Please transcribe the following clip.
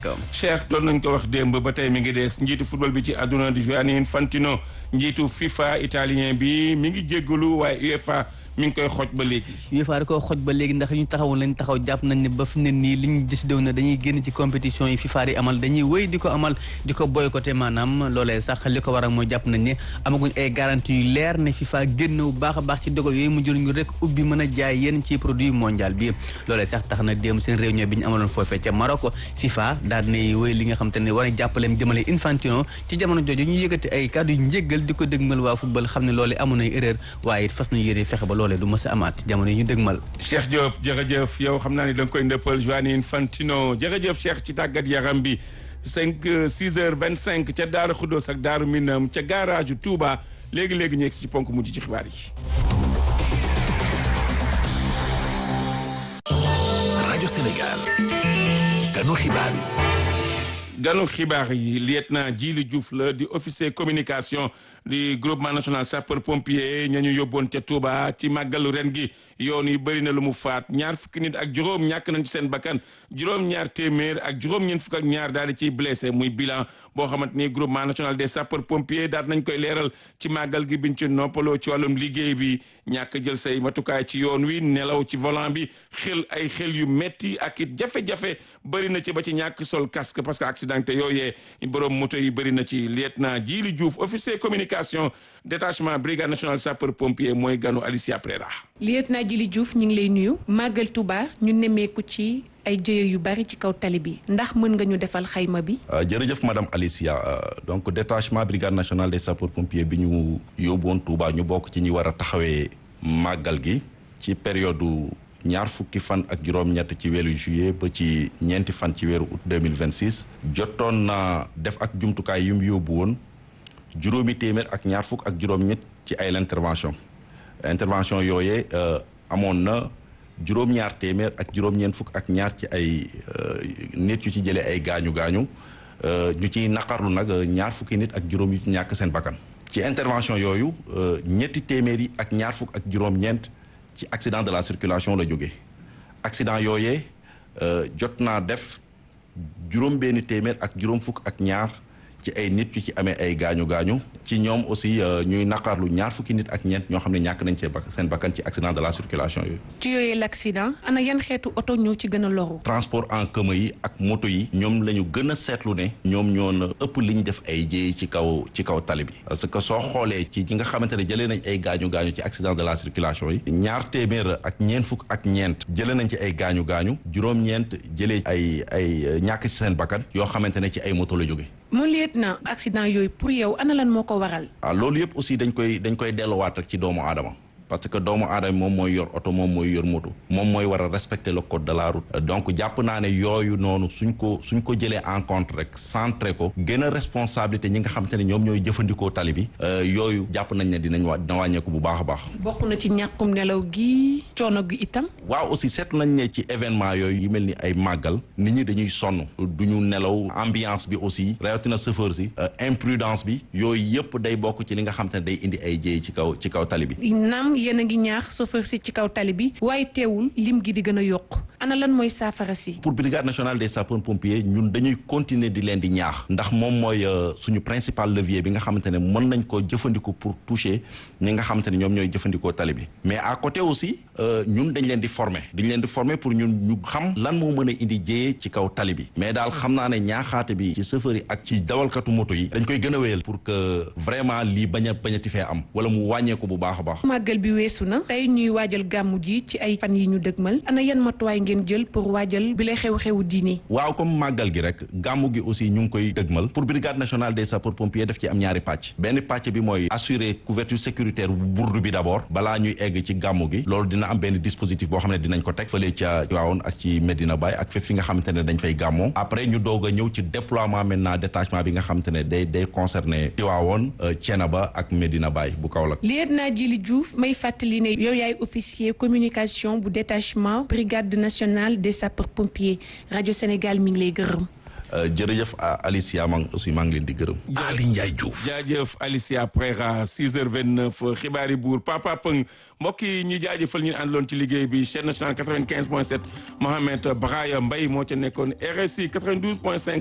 Cheikh doon nañ ko wax démb ba tey mi ngi des njiitu football bi ci àdduna di Gianni Infantino njiitu FIFA italien bi mi ngi jéggalu waaye UEFA mi ngi koy xoj ba léegi. UEFA da koo xoj ba léegi ndax ñu taxawoon lañ taxaw jàpp nañ ne ba fi ne nii li ñu décidé woon ne dañuy génn ci compétition yi FIFA yi amal dañuy wéy di ko amal di ko boycotté maanaam loolee sax li ko waral mooy jàpp nañ ne amaguñ ay garantie yu leer ne FIFA génn bu baax a baax ci dogal yooyu mu jël ñu rek ubbi mën a jaay yenn ci produit mondial bi loolee sax tax na démb seen réunion bi ñu amaloon foofee ca Maroc FIFA daal dinay wéy li nga xam te ne war a jàppaleem jëmale Infantino ci jamono jooju ñu yëkkati ay kàddu yu njéggal di ko dëgmal waa football xam ne loolee amoon ay erreur waaye it fas nañu yéene fexe ba loolee du mës a amaat jamono yi ñu dëgmal Cheikh Diop jërëjëf yow xam naa ni da nga koy ndëppal Gianni Infantino jërëjëf Cheikh ci tàggat yaram bi cinq six heures vingt cinq ca Daaru Xuddoos ak Daaru Minam ca garage Touba léegi léegi ñu egg si ponk mujj ci xibaar yi. rajo Sénégal ganu xibaar yi. ganu xibaar yi lieutenant Djili Diouf la di officier communication di groupement national sapeur pompier ña ñu yóbboon ca Touba ci màggalu ren gi yoon yi bëri na lu mu faat ñaar fukki nit ak juróom ñàkk nañ ci seen bakkan juróom-ñaar téeméer ak juróom-ñeent fukk ak ñaar daal di ciy blessé muy bilan boo xamante ni groupement national des sapeurs pompiers daal nañ koy leeral ci màggal gi biñ ci noppaloo ci wàllum liggéey bi ñàkk jël say matukaay ci yoon wi nelaw ci volant bi xel ay xel yu metti ak it jafe-jafe bëri na ci ba ci ñàkk sol casque parce que accident te yooyee borom moto yi bëri na ci lieutenant Djili Diouf officier communication détachement brigade nationale sapeur pompier mooy ganu Alicia Prera. lieutenant Djili Diouf ñu ngi lay nuyu màggal Touba ñu nemmeeku ci ay jëye yu bari ci kaw tali bi ndax mën nga ñu defal xayma bi. jërëjëf madame Alicia donc détachement brigade nationale des sapeurs pompiers bi ñu yóbbuwoon Touba ñu bokk ci ñi war a taxawee màggal gi ci période. ñaar fukki fan ak juróom-ñett ci weeru juillet ba ci ñeenti fan ci weeru août 2026 jotoon na def ak jumtukaay yu mu yóbbu woon juróomi téeméer ak ñaar fukk ak juróom-ñett ci ay intervention intervention yooyee amoon na juróom-ñaar téeméer ak juróom-ñeent fukk ak ñaar ci ay nit yu ci jëlee ay gaañu gaañu ñu ciy naqarlu nag ñaar fukki nit ak juróom yu ci ñàkk seen bakkan ci intervention yooyu ñetti téeméer yi ak ñaar fukk ak juróom-ñeent ci accident de la circulation la jóge accident yooyee jot naa def juróom benn téeméer ak juróom fukk ak ñaar ci ay nit yu ci amee ay gaañu gaañu ci ñoom aussi ñuy naqarlu ñaar fukki nit ak ñeent ñoo xam ne ñàkk nañ seen bakkan ci accident de la circulation yooyu. ci yooyee l' accident ana yan xeetu oto ñoo ci gën a loru. transport en commun yi ak moto yi ñoom la ñu gën a seetlu ne ñoom ñoo na ëpp li ñu def ay jéey ci kaw ci kaw tali bi parce que soo xoolee ci ñi nga xamante ne jëlee nañ ay gaañu gaañu ci accident de la circulation yi ñaar téeméer ak ñeent fukk ak ñeent jëlee nañ ci ay gaañu gaañu juróom-ñeent jëlee ay ay ñàkk ci seen bakkan yoo xamante ne ci ay moto la jóge mu lieutenant accident yooyu pour yow ana lan moo ko waral. ah loolu yëpp aussi dañ koy dañ koy delluwaat rek ci doomu aadama parce que doomu aadama moom mooy yor oto moom mooy yor moto moom mooy war a respecter le code de la route donc jàpp naa ne yooyu noonu suñ ko suñ ko jëlee en compte rek centré ko gën a responsabilité ñi nga xamante ne ñoom ñooy jëfandikoo tali bi yooyu jàpp nañ ne dinañ wa dina wàññeeku bu baax a baax. bokk na ci ñàkkum nelaw gi coono gi itam. waaw aussi seetlu nañ ne ci événement yooyu yu mel ni ay màggal nit ñi dañuy sonn du ñu nelaw ambiance bi aussi rawatina chauffeur si imprudence bi yooyu yëpp day bokk ci li nga xamante ne day indi ay jéey ci kaw ci kaw tali bi. naam yéen a ngi ñaax chauffeur si ci kaw tali bi waaye teewul lim gi di gën a yokk ana lan mooy saafara si. pour brigade nationale des sapeurs pompiers ñun dañuy continuer di leen di ñaax ndax moom mooy suñu principal levier bi nga xamante ne mën nañ ko jëfandikoo pour toucher ñi nga xamante ne ñoom ñooy jëfandikoo tali bi mais à côté aussi ñun dañ leen di former dañ leen di former pour ñun ñu xam lan moo mën a indi jéyee ci kaw tali bi mais daal xam naa ne ñaaxaate bi ci chauffeur yi ak ci dawalkatu moto yi dañ koy gën a wéyal pour que vraiment lii bañ a bañati fee am wala mu wàññeeku bu baax a baax. màggal bi weesu na tey ñuy waajal gàmmu ji ci ay fan yi ñu dëgmal ana yan matuwaay ngeen jël pour waajal bi lay xew-xewu diine waaw comme màggal gi rek gàmmu gi aussi ñu ngi koy dëgmal pour brigade nationale des sapeurs pompiers daf ci am ñaari pàcc benn pàcc bi mooy assurer couverture sécuritaire bu burdu bi d'abord balaa ñuy egg ci gàmmu gi loolu dina am benn dispositif boo xam ne dinañ ko teg fële ca Tivaouane ak ci Medina Baye ak fépp fi nga xamante ne dañ fay gàmmoo après ñu doog a ñëw ci déploiement maintenant détachement bi nga xamante ne day day concerné Tivaouane Thiénaba ak Medina Baye bu Kaolack lieutenant Djili Diouf may fàttali ne yow yaay officier communication bu détachement brigade nationale des sapeurs pompiers rajo Sénégal mi ngi lay gërëm. jërëjëf Alicia maa aussi maa ngi leen di gërëm. Ali Ndiaye Diouf. jaajëf Alicia Prera 6h29 xibaari buur Papa Pëng mbokk yi ñu jaajëfal ñu àndaloon ci liggéey bi chaîne nationale 95.7 Mohamed Braya Mbaye moo ca nekkoon RSI 92.5.